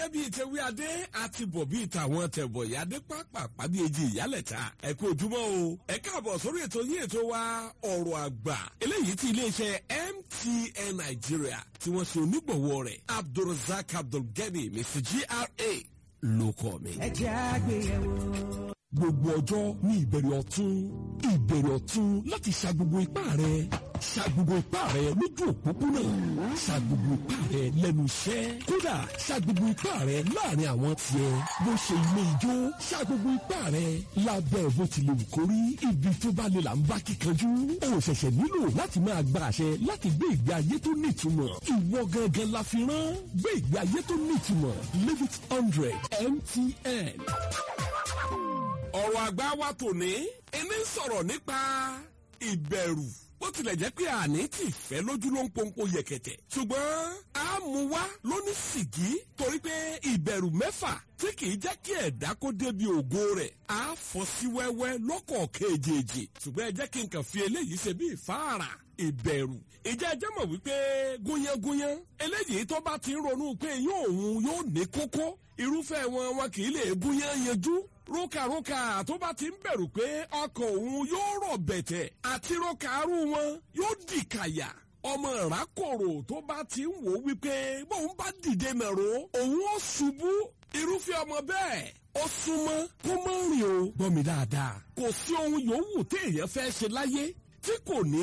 ẹbí ìtẹ̀wé adé àti bọ̀ bí ìtàwọn tẹ̀bọ̀ ìyáde pápá bí ejì ìyálẹ̀ta ẹ kú ojúmọ́ o ẹ káàbọ̀ sórí ètò yín ètò wa ọ̀rọ̀ àgbà eléyìí tí iléeṣẹ́ MTN Nigeria tí wọ́n ṣe onígbọ̀wọ́ rẹ̀ Abdulrasaq Abdulgani Mr GRA ló kọ́ mi. ẹ jẹ́ àgbéyẹ̀wò. gbogbo ọjọ́ ní ìbẹ̀rẹ̀ ọ̀tún ìbẹ̀rẹ̀ ọ̀tún láti ṣa gbogbo ipá rẹ̀ ṣa gbogbo ipá rẹ̀ lójú òpópónà ṣa gbogbo ipá rẹ̀ lẹ́nu iṣẹ́ kódà ṣa gbogbo ipá rẹ̀ láàrin àwọn tiẹ̀ bó ṣe ilé ijó ṣa gbogbo ipá rẹ̀ lábẹ́ bó ti lè wù kó rí ibi tó bá lè là ń bá kíkanjú o ṣẹ̀ṣẹ̀ nílò láti máa gba àṣẹ láti gbé ìgbé ayé tó nítumọ̀ ìwọ gangan la fi rán gbé ìgbé ayé tó nítumọ̀ live it hundred MTN ọ̀rọ̀ àgbà wa tòní ẹni ń sọ̀rọ̀ nípa ìbẹ̀rù bó tilẹ̀ jẹ́ pé àní tì fẹ́ lójú ló ń pọ́npọ́ yẹ̀kẹ̀tẹ̀ ṣùgbọ́n a mú wá lóní sìgí torí pé ìbẹ̀rù mẹ́fà tí kìí jẹ́ kí ẹ̀dá kó débi ògo rẹ̀ á fọ́ sí wẹ́wẹ́ lọ́kọ̀ọ̀kan èjèèjì ṣùgbọ́n ẹ jẹ́ kí n kàn fi eléyìí ṣe bí ìfáàrà ìbẹ̀rù ìjẹ́ ẹjẹ́ mọ̀ wípé gúnyángúnyán eléyìí tó bá ti ń ronú pé yóò òun yóò ní kókó irúfẹ́ wọn wọn kì í lè gúnyán yanjú rókàrókà tó bá ti ń bẹ̀rù pé ọkọ̀ òun yóò rọ̀ bẹ̀tẹ̀ àti rókàrú wọn yóò dìkàyà ọmọ ìrákòrò tó bá ti ń wò wípé bóun bá dìde nàró òun ó ṣubú irúfẹ́ ọmọ bẹ́ẹ̀ ó súnmọ́ kó mọ́ rìn o gbọ́ mi dáadáa kò sí ohun yòówù téèyàn fẹ́ ṣe láyé tí kò ní